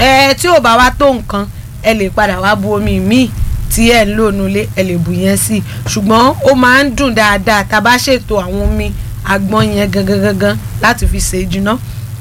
ẹ tí ò bá wá tó nǹkan ẹ lè padà wá bu omi míì tí ẹ ń lò nulẹ̀ ẹ lè bù yẹn sí i ṣùgbọ́n ó máa ń dùn dáadáa tá a bá ṣètò àwọn omi àgbọn yẹn gangan gangan láti fi ṣe jiná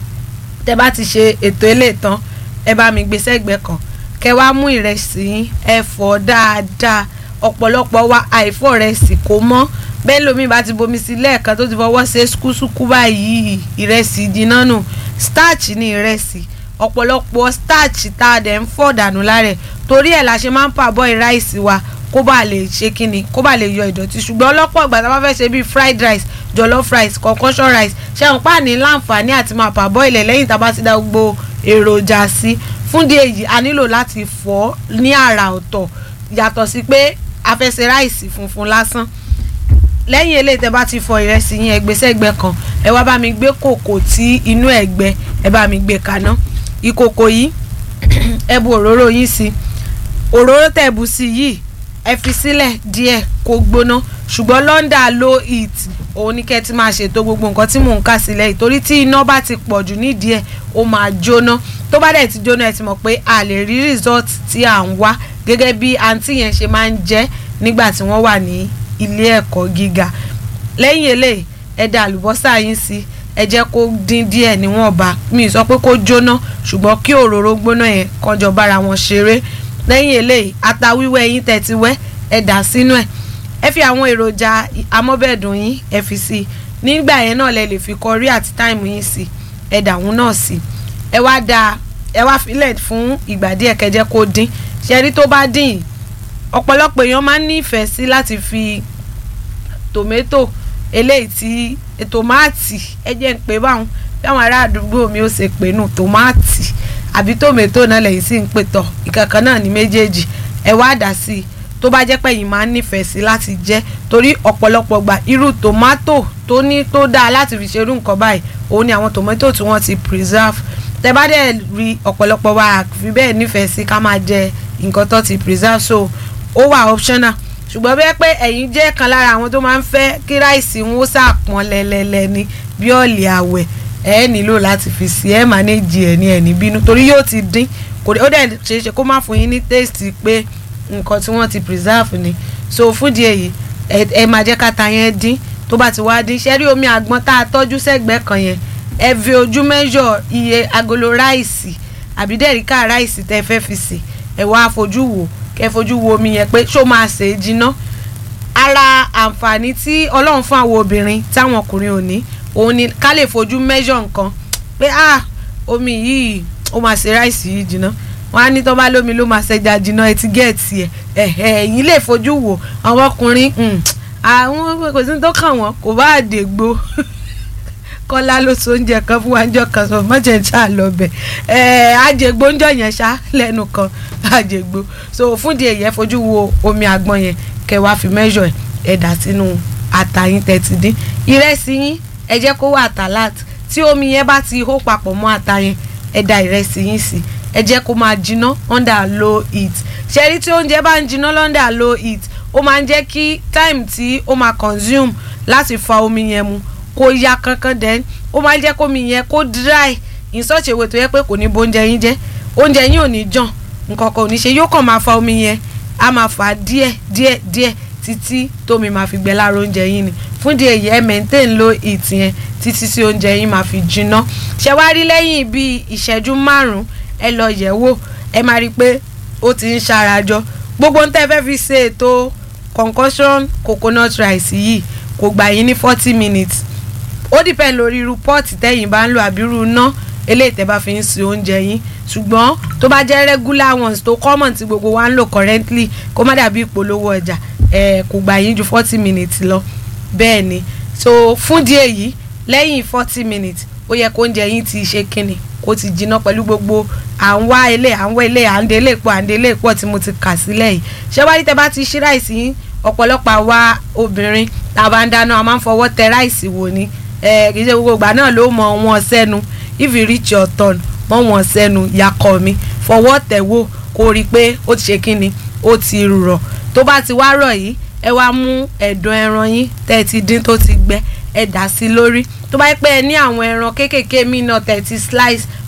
tẹ bá ti ṣe ètò eléyìí tán ẹ bá mi gbé sẹ́gbẹ̀ẹ́ kan kẹ wá mú ìrẹsì yín ẹ fọ̀ dáadáa ọ̀pọ̀lọpọ̀ wa àìfọ̀ ìrẹsì kò mọ́ bẹ́ẹ̀ lómi bá ti bomi sí lẹ́ẹ̀kan tó ti fọwọ́ ṣe ṣúkúṣúkú báyìí ìrẹsì jiná nù starch ní ìrẹsì ọ̀pọ̀lọpọ̀ starch tá a dẹ̀ ń fọ̀ dànù lára ẹ̀ torí ẹ̀ la ṣe máa ń pàbọ̀ ìráìsì wa kó bá lè ṣe kíni kó bá lè yọ ìdọ̀tí ṣùgbọ́n ọlọ́pọ̀ ìgbà tá a bá fẹ́ ṣe bíi fried rice jollof rice concussion rice ṣé àwọn páàní láǹfààní àti máa pàbọ̀ ilẹ̀ lẹ́yìn tá a bá ti dá gbogbo èròjà sí fún díẹ̀ yìí a nílò láti fọ̀ ní àrà ọ̀tọ̀ yàtọ̀ sí pé a fẹ́ ṣe ráìsì funfun lásán lẹ́yìn eléyìí tẹ́ bá ti fọ ìrẹsì yín ẹgbẹ́ sẹ́gbẹ́ kan ẹ wá bá mi gbé kòkò tí inú ẹ̀ gbẹ ẹ bá mi gbé kaná ìkòkò yìí ẹ bu òróró yín sí òróró tẹ́ bu sí yìí ẹ fi sílẹ̀ díẹ̀ kó gbóná ṣùgbọ́n lọ́ndà low heat òun ní kẹ́ ti máa ṣètò gbogbo nǹkan tí mò ń kà sílẹ̀ yìí torí tí iná bá ti pọ̀ jù nídìí ẹ̀ ó máa jóná tó bá dẹ̀ ti jóná ẹ ti mọ̀ pé a lè rí result tí à ń wá gẹ́gẹ́ bí àǹtí yẹn ṣe máa ń jẹ́ nígbà tí wọ́n wà ní ilé ẹ̀kọ́ gíga lẹ́yìn eléyìí ẹ da àlùbọ́sà yín sí ẹ jẹ́ kó dín díẹ̀ níwọ̀nba mi sọ pé kó jóná ṣùgbọ́n kí òróró gbóná yẹn kọjọ bára wọn ṣeré lẹ́yìn eléyìí ata wíwẹ́ yín tẹ́ ti wẹ́ ẹ dà sínú ẹ̀ ẹ fi àwọn èròjà amọ́bẹ̀dùn yín ẹ fi sí i nígbà yẹn náà lẹ lè fi kọrí àti táìmù yín sí ẹ dà wọn náà sí ẹ wá da ẹ wá filẹ̀ fún ìgbà díẹ̀ kẹjẹ́ kó dín ṣẹ́rí tó bá dín yìí ọ̀pọ̀lọpọ̀ èèyàn máa ń nífẹ̀ẹ́ sí láti fi tòmẹ́tò eléyìí tí tòmáàtì ẹ jẹ́ ń pè báwọn bí àwọn ará àdúgbò mi ó ṣe pè nù tòmáàtì àbí tòmẹ́tò náà lẹ́yìn sí ń pè tọ̀ ìkankan náà ní méjèèjì ẹ wá dà sí i tó bá jẹ́ pé yìí máa ń nífẹ̀ẹ́ sí láti jẹ́ torí ọ̀pọ̀lọpọ̀ gbà irú tòmátò tó ní tó dáa láti fi ṣerú nǹkan báyìí òun ni àwọn tòmátò tí wọ́n ti preserve tẹ bá dẹ̀ rí ọ̀pọ̀lọpọ̀ wa fi bẹ́ẹ̀ nífẹ̀ẹ́ sí ká máa jẹ nǹkan tó ti preserve so ó wà optional ṣùgbọ́n bẹ́ẹ̀ pé ẹ̀yin jẹ́ kan lára àwọn tó máa ń fẹ́ kí ráìsì wọn ó sàpọ̀n lẹ́lẹ́lẹ́ ní bí ọ̀lẹ̀ àwẹ̀ ẹ nílò láti fi sí ẹ manage ẹ ní ẹni bínú torí yóò ti dín kò ó dẹ̀ ṣe é ṣe kó má fún yín ní taste pé nǹkan tí wọ́n ti preserve ni so fún di èyí ẹ máa jẹ́ káta yẹn dín tó bá ti wá dín ṣẹ́rí omi àgbọn tá a tọ́jú sẹ́gbẹ̀ẹ́ kan yẹn ẹ fi ojú measure iye agolo ráìsì àbí dẹ̀ríkà ráìsì tẹ́ fẹ́ fi sè ẹ wá fojú wò kẹ́ fojú wo omi yẹn pé ṣó máa ṣe é jiná ara àǹfààní tí ọlọ́run fún àwọn obìnrin táwọn ọkùnrin ò ní òun ni ká lè fojú measure nǹkan pé ah omi yìí ó máa ṣe ráìsì yìí jiná wọn á ní tó bá lómi ló máa ṣẹja jiná ẹ ti gẹ̀ẹ́tì ẹ ẹ̀hẹ̀ ẹ̀yìn lè fojú wò àwọn ọkùnrin àwọn kò sí tó kàn wọ́n kò bá àdègbò kọ́lá ló so oúnjẹ kan fún wa ńjọ́ kan sọ mọ́jẹ̀ ń ṣáà lọ bẹ̀ ẹ̀ àjẹgbó ńjọ́ yẹn ṣá lẹ́nu kan àjẹgbó so fún di èyẹ fojú wo omi àgbọn yẹn kẹ wá fi mẹ́jọ ẹ̀ dà sínú ata yín tẹ́tí dín ìrẹsì yín ẹ jẹ́ kó wà tàlát tí omi yẹn bá ti hó papọ̀ mọ́ ata yẹn ẹ da ìrẹsì yín sí ẹ jẹ́ kó máa jiná under low heat ṣẹ́rí tí oúnjẹ bá ń jiná under low heat ó máa ń jẹ́ kí time tí ó máa consume láti fa omi yẹn mu kó ya kankan dẹ́n ó máa ń jẹ́ kómi yẹn kó dry in such a way tó yẹ pé kò ní bo oúnjẹ yín jẹ́ oúnjẹ yín ò ní jàn nǹkan kan ò ní ṣe yóò kàn máa fa omi yẹn á máa fà á díẹ̀ díẹ̀ díẹ̀ títí tómi máa fi gbẹ lára oúnjẹ yín ni fún di èyí ẹ maintain low heat yẹn títí tí oúnjẹ yín máa fi jiná ṣé wá rí lẹ́yìn bíi ìṣẹ́jú márùn-ún ẹ lọ yẹ̀ wò ẹ máa rí i pé ó ti ń ṣarajọ gbogbo ohun tẹ́ fẹ́ fi ṣe ètò concussion coconut rice yìí kò gbà yín ní forty minutes ó depend lórí irú pọ́ọ̀tì tẹ́yìn bá ń lò àbí irú iná eléyìí tẹ́ bá fi ń se oúnjẹ yín ṣùgbọ́n tó bá jẹ́ regular ones tó common tí gbogbo wa ń lò currently kó má dàbí ìpolówó ọjà ẹ̀ kò gbà yín ju forty minutes lọ bẹ́ẹ̀ ni so fún díẹ̀ yìí lẹ́yìn forty minutes ó yẹ kó oúnjẹ yín ti ṣe kíni kó ti jiná pẹ̀lú gbogbo à ń wá ilé à ń wá ilé à ń délé pọ̀ à ń délé pọ̀ tí mo ti kà sílẹ̀ yìí ṣé wá rí tẹ́ bá ti ṣí ráìsì yín ọ̀pọ̀lọpọ̀ àwa obìnrin tá a bá ń dáná a máa ń fọwọ́ tẹ ráìsì wò ni ẹ kì í ṣe gbogbo ìgbà náà ló mọ wọn sẹ́nu if you reach your turn mọ wọn sẹ́nu yakọ̀ mi fọwọ́ tẹ̀ wò kó rí i pé ó ti ṣe kíni ó ti rọ̀ tó bá ti wá rọ̀ yìí ẹ wá mú ẹ̀dọ̀ ẹran yín tẹ́ ẹ ti dín tó ti gbẹ ẹ dà sí lórí tó bá yẹ pé ẹ ní àwọn ẹran kéékèèké míì náà tẹ́ ẹ ti slice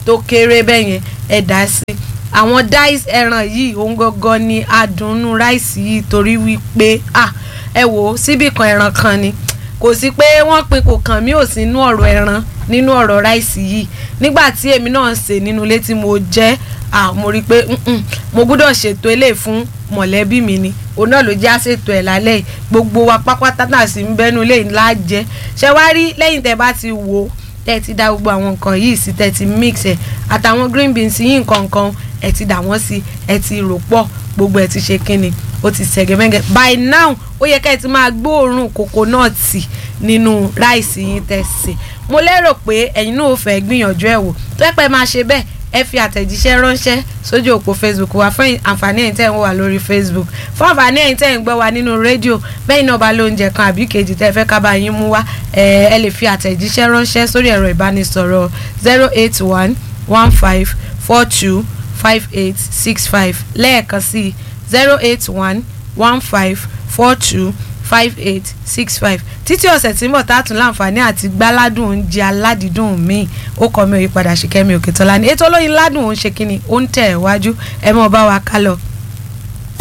tó kéré bẹ́ẹ̀ yẹn ẹ dà sí àwọn dice ẹran yìí òun gangan ni adùnnú ráìsì yìí torí wípé ah ẹ wò ó síbì kan ẹran kan ni kò sí pé wọ́n pin kò kàn mí ò sí inú ọ̀rọ̀ ẹran nínú ọ̀rọ̀ ráìsì yìí nígbà tí èmi náà ń sè nínú ilé tí mo jẹ́ ah mo rí i pé mo gbọ́dọ̀ ṣètò eléyìí fún mọ̀lẹ́bí mi ni òun náà ló jẹ́ àṣètò ẹ̀ lálẹ́ yìí gbogbo wa pápátá náà sì ń bẹ́nu ilé ńlá jẹ́ ṣé wá rí lẹ́yìn tẹ́ bá ti wò ó tẹ́ ti dá gbogbo àwọn nǹkan yìí sí tẹ́ ti mix ẹ̀ àtàwọn green beans yìí nǹkan kan ẹ̀ ti dà wọ́n sí ẹ̀ ti rò pọ̀ gbogbo ẹ̀ ti ṣe kínni ó ti sẹ̀gẹ̀mẹ́gẹ̀ by now ó yẹ ká ẹ ti máa gbóòórùn kòkónọ́ọ̀tì nínú ráìsì yín tẹ́ sè mo lérò pé ẹ̀yin náà ò fẹ́ gbìyànjú ẹ̀ wò tó ẹ pẹ́ máa ṣe bẹ́ẹ̀ ẹ fi àtẹ̀jíṣẹ́ ránṣẹ́ sójú òpó facebook wa fún àǹfààní ẹ̀yin tẹ́ ń wà lórí facebook fún àǹfààní ẹ̀yin tẹ́ ń gbọ́ wa nínú rédíò bẹ́ẹ̀ náà bá lóúnjẹ kan àbí kejì tẹ́ fẹ́ ká bá yín mú wá ẹ lè fi àtẹ̀jíṣẹ́ ránṣẹ́ sórí ẹ̀rọ ìbánisọ̀rọ̀ zero eight one one five four two five eight six five lẹ́ẹ̀kan sí zero eight one one five four two five eight six five títí ọ̀sẹ̀ tí ń bọ̀ tá a tún láǹfààní àti gbáládùn oúnjẹ aládìídùn míì ó kọ́ mi òye padà ṣìkẹ́mi òkè tọ́lá ní ètò olóyin ládùn òun ṣe kínni ó ń tẹ̀ wájú ẹ mọ̀ bá wa ká lọ.